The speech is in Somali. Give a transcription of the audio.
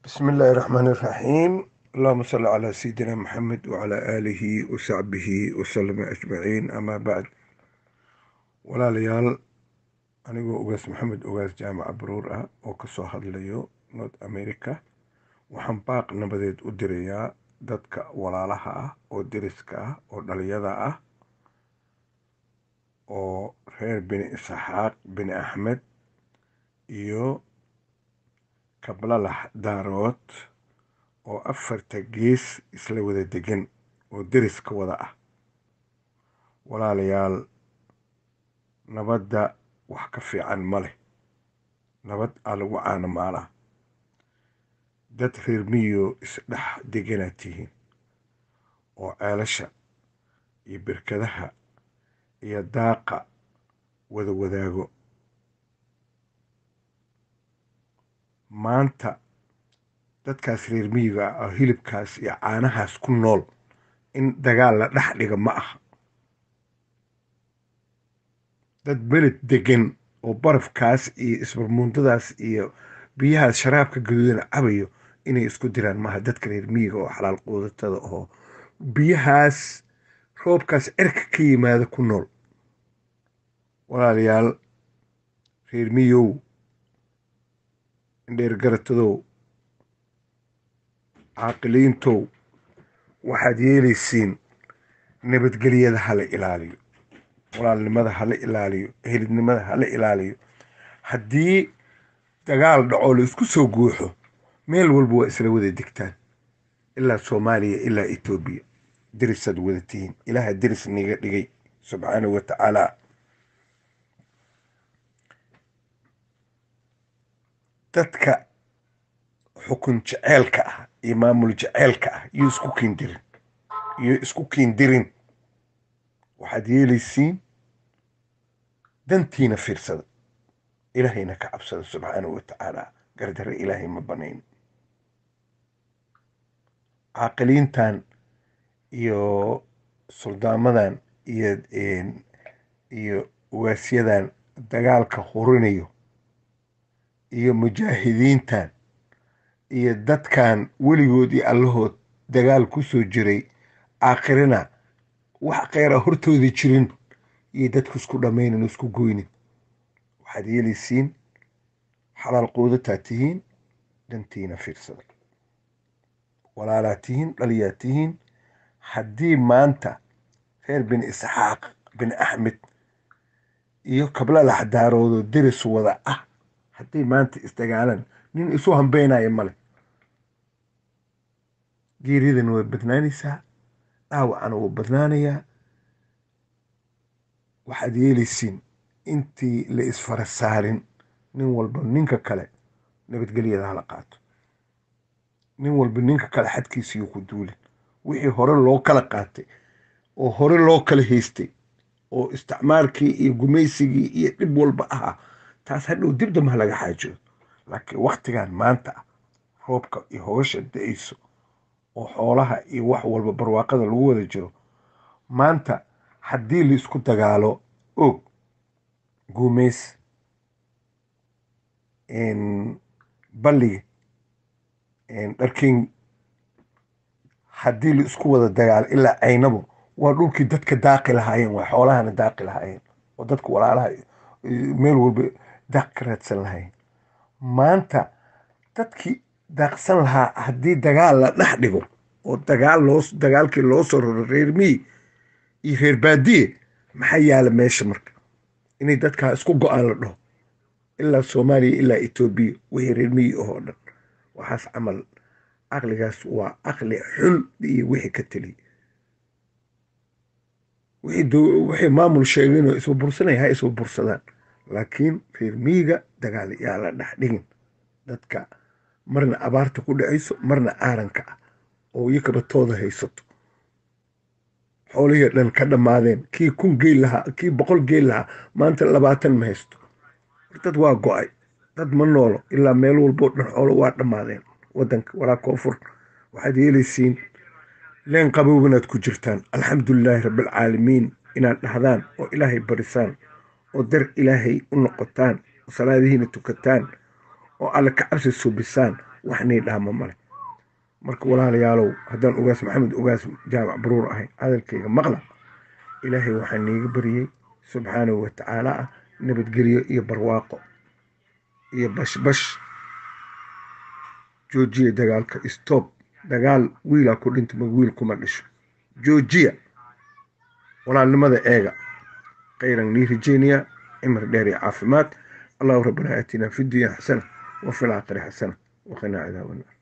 بسم الله الرحمن الرحيم اللهم صل على سيدنا محمد وعلى آله وصحبه وسلم أجمعين أما بعد walaalayaal anigoo ugaas maxamed ugaas jaamaca baruur ah oo ka soo hadlayo north america waxaan baaq nabadeed u dirayaa dadka walaalaha ah oo deriska ah oo dhaliyada ah oo reer bini isxaaq bini axmed iyo kablalax daarood oo afarta gees isla wada degan oo deriska wada ah walaalayaal nabadda wax ka fiican ma leh nabad aa lagu caano maalaa dad reer miyo isdhex deganaad tihiin oo ceelasha iyo berkadaha iyo daaqa wada wadaago maanta dadkaas reer miyiga ah oo hilibkaas iyo caanahaas ku nool in dagaal la dhex dhiga ma aha dad beled degan oo barafkaas iyo isbarmuundadaas iyo biyahaas sharaabka gaduudana cabayo inay isku diraan maaha dadka reer miyiga oo xalaal quudatada oo biyahaas roobkaas cirka ka yimaada ku nool walaalayaal reer miyow indheer garatadow caaqiliintow waxaad yeelaysiin nabadgelyada hala ilaaliyo walaalnimada hala ilaaliyo ehelidnimada hala ilaaliyo haddii dagaal dhaco la isku soo guuxo meel walba waa isla wada degtaan ilaa soomaaliya ilaa etoobiya derisaad wada tihiin ilaaha deris niga dhigay subxaanahu wa tacaala dadka xukun jeceelka ah iyo maamul jeceelka ah iyo isku kiindirin iyo isku kiindirin waxaad yeelaysiin dantiina fiirsada ilaahayna ka cabsada subxaanahu wa tacaala gardare ilaahay ma banayn caaqiliintan iyo suldaamadan iyo iyo ugaasyadan dagaalka hurinayo iyo mujaahidiintan iyo dadkan weligood iyo allahood dagaal ku soo jiray aakhirina wax kheyra hortooda jirin iyo dadku isku dhammaynin oo isku goynin waxaad yeelaysiin xalaal quudataa tihiin dantiina fiirsada walaalaa tihiin dhaliyaa tihiin haddii maanta reer bin isxaaq bin axmed iyo kablalax daaroodoo deris wada ah hadday maanta isdagaalaan nin isu hambeynaya male geeridana way badnaanaysaa dhaawacana wuu badnaanayaa waxaad yeelaysiin intii la isfara saarin nin walba ninka kale nabadgelyada hala qaato nin walba ninka kale xadkiisiyuu ku duulin wixii hore loo kala qaatay oo hore loo kala haystay oo isticmaalkii iyo gumaysigii iyo dhib walba ahaa taas hadhow dib damba ha laga xaajoodo laakiin waktigan maanta ah roobka iyo hogasha da-ayso oo xoolaha iyo wax walba barwaaqada lagu wada jiro maanta haddii la isku dagaalo og guumays balliga dharking haddii la isku wada dagaalo ilaa caynabo waa dhulkii dadka daaqi lahaayeen waa xoolahana daaqi lahaayeen oo dadka walaalaha meel walba daaq ka raadsan lahaayeen maanta dadkii daaqsan lahaa haddii dagaal la dhex dhigo oo dagaal loo dagaalkii loo soo raro reer miyi iyo reer baadiye maxaa yaala meesha marka inay dadkaa isku go-aan la dhaho ilaa soomaaliya ilaa etoobiya wixii reer miyi ahoo dhan waxaas camal caqligaas waa caqli xun iyo wixii ka teliya wixii maamul sheegeenoo isba bursanaya ha isba bursadaan laakiin reer miyiga dagaal yaa la dhex dhigin dadka marna abaarta ku dhacayso marna aaranka ah oo iyakaba tooda haysato xoolihii dhan ka dhammaadeen kii kun geel lahaa kii boqol geel lahaa maanta labaatan ma haysto dad waa go-ay dad ma noolo ilaa meel walboo dhan xoolo waa dhammaadeen wadanka walaa koonfur waxaad yeelaysiin leen qabowg inaad ku jirtaan alxamdulilaahi rabbialcaalamiin inaad dhahdaan oo ilaahay barisaan oo dar ilaahay u noqotaan oo salaadihiina tukataan oo alle ka cabsi suubisaan wax nii dhaama male marka walaalayaalow haddaan ogaas maxamed ogaas jaamac baruur ahay hadalkayga maqla ilaahay waxaa niiga bariyey subxaanahu watacaala ah nabadgelyo iyo barwaaqo iyo bashbash joojiya dagaalka stoob dagaal wiilaa ku dhinta mag wiil kuma dhisho joojiya walaalnimada eega khayran nii rajeynayaa cimri dheer iyo caafimaad allahu rabbana aatinaa fi dunya xasana wa fi laakhiri xasana waqinaa cadaaba naar